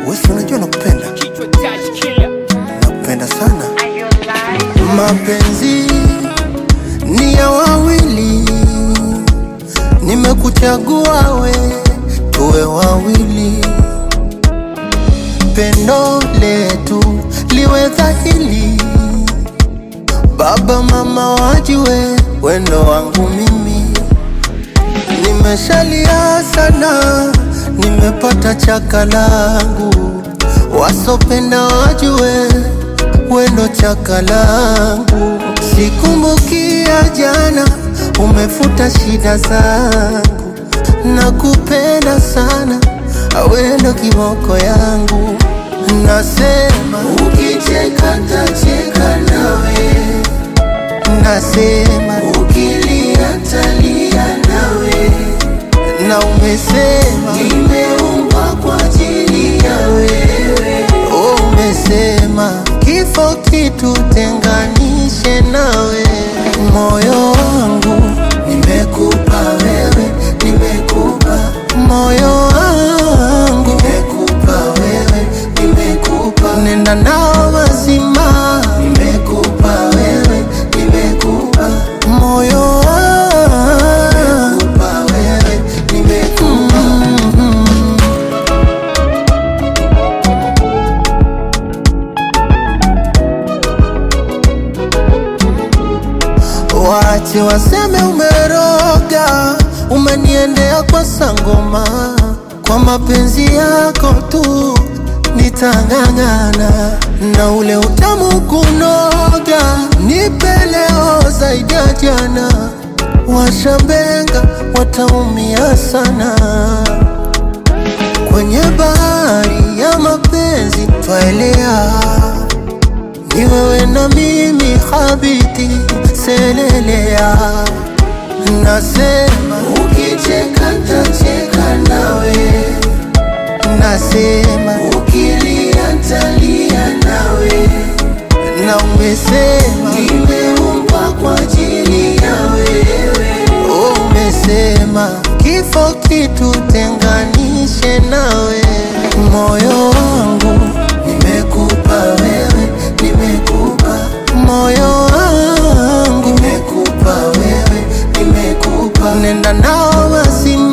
Wesi, unajua nakupenda, Kichwa touch killer. nakupenda sana. Mapenzi ni ya wawili, nimekuchagua we, tuwe wawili. Pendo letu liwe dhahili, baba mama wajue wendo wangu mimi. Nimeshalia sana, nimepata chaka langu, wasopenda wajue wendo chaka langu. Sikumbukia jana, umefuta shida zangu, nakupenda sana, awendo kiboko yangu. Nasema ukicheka tacheka nawe nasema ukilia talia nawe, na umesema nimeumbwa kwa ajili ya wewe. Oh, umesema kifo kitutenganishe nawe, moyo wangu nimekupa wewe, nimekupa moyo wangu nimekupa wewe, nimekupa nenda nao mazima, nimekupa wewe, nimekupa moyo wangu nimekupa wewe, nimekupa Wache waseme umeroga, umeniendea kwa sangoma, kwa mapenzi yako tu nitang'ang'ana, na ule utamu kunoga, nipe leo zaidi ya jana. Washambenga wataumia sana kwenye bahari ya mapenzi twaelea ni wewe na mimi habiti selelea, nasema ukicheka tacheka nawe, nasema ukilia talia nawe, na umesema nimeumbwa kwa ajili ya wewe. Oh, umesema kifo kitutenganishe nawe, moyo wangu nimekupa wewe, nimekupa moyo wangu nimekupa wewe, nimekupa nenda nao mazima